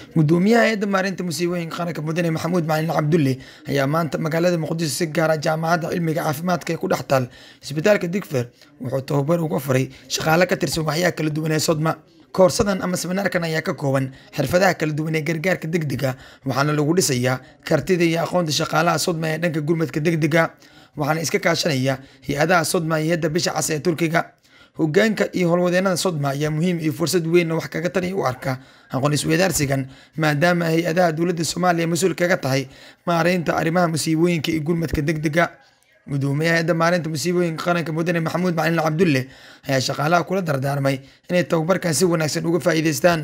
gudoomiyaha hay-adda maareynta musiibooyinka qaranka mudane maxamuud macalin cabdulle ayaa maanta magaalada muqdisho si gaara jaamacadda cilmiga caafimaadka ee ku dhex taal isbitaalka digfer wuxuu tababar uga furay shaqaale ka tirsan waxyaha kala duwan ee sodma koorsadan ama seminaarkan ayaa ka kooban xirfadaha kala duwan ee gargaarka degdega waxaana lagu dhisayaa kartida iyo aqoonta shaqaalaha sodma ee dhanka gurmadka degdega waxaana iska kaashanaya hay-adaha sodma iyo hadda bisha cas ee turkiga hogaanka iyo howlwadeenada sodma ayaa muhiim iyo fursad weyn wax kaga taliya u arka aqoon isweydaarsigan maadaama hay-adaha dowladda soomaaliya mas-uul kaga tahay maareynta arrimaha musiibooyinka iyo gurmadka degdega gudoomiyaha hay-adda maareynta musiibooyinka qaranka mudane maxamuud macalin cabdulle ayaa shaqaalaha kula dardaarmay inay tababarkan si wanaagsan uga faa'iidaystaan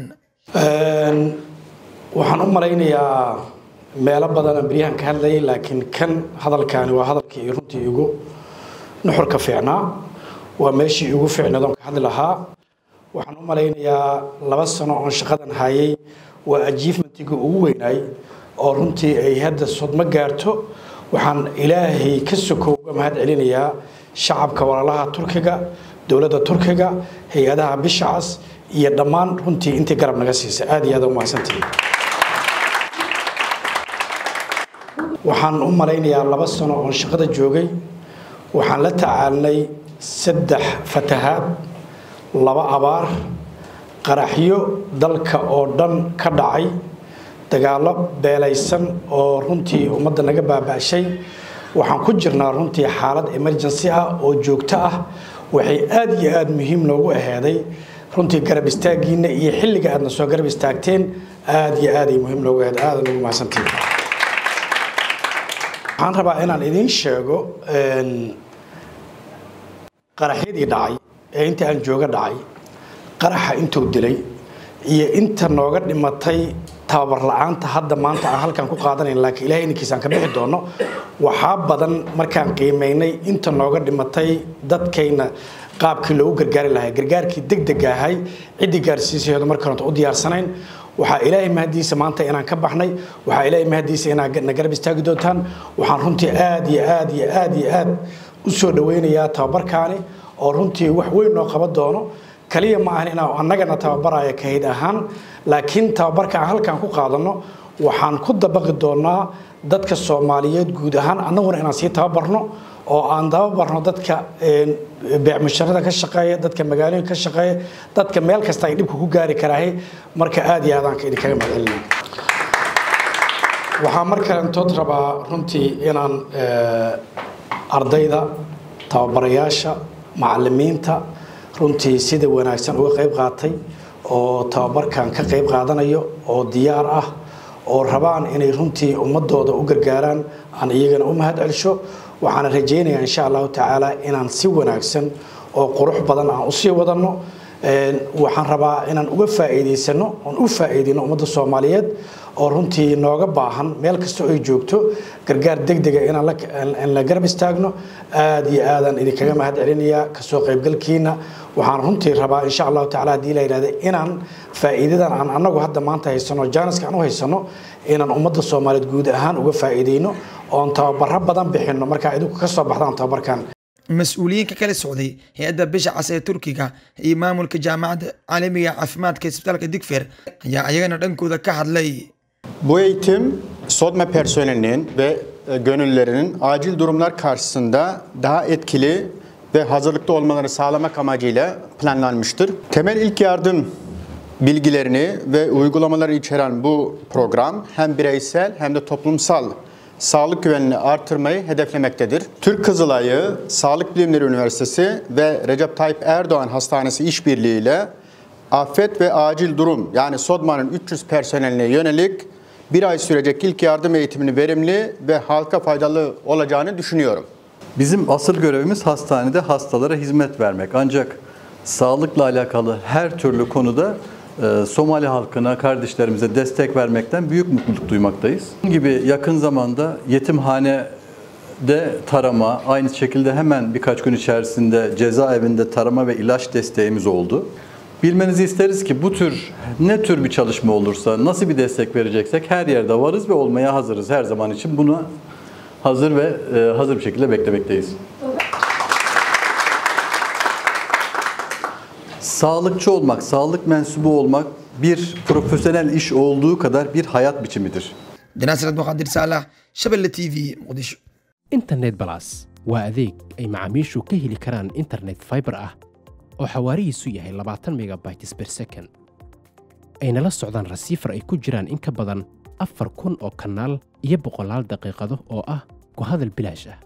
waxaan u malaynayaa meelo badan aan beryahan ka hadlayay laakiin kan hadalkaani waa hadalkii runtii igu nuxurka fiicnaa waa meeshii igu fiicneed oon ka hadli lahaa waxaan u malaynayaa laba sano oon shaqadan hayay waa ajiifmentiga ugu weynaay oo runtii ay hadda sodmo gaarto waxaan ilaahay ka soko uga mahad celinayaa shacabka walaalaha turkiga dowladda turkiga hay-adaha bishacas iyo dhammaan runtii intii garab naga siisa aad iyo aad u mahadsantihi waxaan u malaynayaa laba sano oon shaqada joogay waxaan la tacaalnay saddex fatahaad laba abaar qaraxyo dalka oo dhan ka dhacay dagaallo beelaysan oo runtii ummadda naga baaba'shay waxaan ku jirnaa runtii xaalad emergency ah oo joogto ah waxay aad iyo aad muhiim noogu aheeday runtii garab istaaggiinna iyo xilliga aadna soo garab istaagteen aad iyo aaday muhiim noogu aheed aada nagu mahadsantihin waxaan rabaa inaan idiin sheego qaraxyadii dhacay ee inta aan jooga dhacay qaraxa intuu dilay iyo inta nooga dhimatay tababar la-aanta hadda maanta aan halkan ku qaadanayn laakiin ilahay inankiisaan ka bixi doono waxaa badan markaan qiimaynay inta nooga dhimatay dadkayna qaabkii loogu gargaari lahaa gargaarkii degdega ahay ciddii gaarsiisaheedu marka horenta u diyaarsanayn waxaa ilaahay mahadiisa maanta inaan ka baxnay waxaa ilaahay mahadiisa inaad na garab istaagi doontaan waxaan runtii aad iyo aad iyo aad iyo aad u soo dhawaynayaa tababarkaani oo runtii wax weyn noo qaban doono kaliya ma ahan inaan annagana tababaraya kahayd ahaan laakiin tababarka aan halkan ku qaadanno waxaan ku dabaqi doonaa dadka soomaaliyeed guud ahaan annaguna inaan sii tababarno oo aan tababarno dadka beecmusharada ka shaqeeya dadka magaalooyinka ka shaqeeya dadka meel kasta ay dhibka ku gaari karaahay marka aad iyo aadaan idinkaga mahadcelinay waxaa mar kalentood rabaa runtii inaan ardayda tababarayaasha macalimiinta runtii sida wanaagsan uga qayb qaatay oo tababarkan ka qayb qaadanayo oo diyaar ah oo rabaan inay runtii ummadooda u gargaaraan aan iyagana u mahad celsho waxaana rajaynayaa insha allahu tacaala inaan si wanaagsan oo qurux badan aan usii wadanno waxaan rabaa inaan uga faa'iidaysano oon u faa'iidayno ummadda soomaaliyeed oo runtii nooga baahan meel kastoo ay joogto gargaar degdega inaan la garab istaagno aad iyo aadaan idinkaga mahad celinayaa kasoo qaybgalkiina waxaan runtii rabaa insha allahu tacala haddii la yidhahda inaan faa'iidadan aan annagu hadda maanta haysano jaaniska aan u haysano inaan ummadda soomaaliyeed guud ahaan uga faa'iidayno oon tababaro badan bixinno markaa idinku ka soo baxdaan tababarkan mas-uuliyiinka kala socday hay-adda bisha cas ee turkiga iyo maamulka jaamacadda caalamiga caafimaadka isbitaalka digfer ayaa ayagana dhankooda ka hadlay Bu eğitim SODMA personelinin ve gönüllülerinin acil durumlar karşısında daha etkili ve hazırlıklı olmalarını sağlamak amacıyla planlanmıştır. Temel ilk yardım bilgilerini ve uygulamaları içeren bu program hem bireysel hem de toplumsal sağlık güvenliğini artırmayı hedeflemektedir. Türk Kızılayı, Sağlık Bilimleri Üniversitesi ve Recep Tayyip Erdoğan Hastanesi işbirliğiyle afet ve acil durum yani SODMA'nın 300 personeline yönelik bir ay sürecek ilk yardım eğitimini verimli ve halka faydalı olacağını düşünüyorum. Bizim asıl görevimiz hastanede hastalara hizmet vermek. Ancak sağlıkla alakalı her türlü konuda e, Somali halkına, kardeşlerimize destek vermekten büyük mutluluk duymaktayız. Bunun gibi yakın zamanda yetimhanede tarama, aynı şekilde hemen birkaç gün içerisinde cezaevinde tarama ve ilaç desteğimiz oldu. Bilmenizi isteriz ki bu tür ne tür bir çalışma olursa, nasıl bir destek vereceksek her yerde varız ve olmaya hazırız her zaman için. Bunu hazır ve e, hazır bir şekilde beklemekteyiz. Sağlıkçı olmak, sağlık mensubu olmak bir profesyonel iş olduğu kadar bir hayat biçimidir. dinaasir abduqaadir saalax shabelle t v muqdisho internet balas waa adeeg ay macaamiishu ka heli karaan internet fiber ah oo xawaarihiisu yahay labaatan megabytes per second ayna la socdaan rasiifar ay ku jiraan in ka badan afar kun oo kanaal iyo boqolaal daqiiqado oo ah ku hadal bilaash ah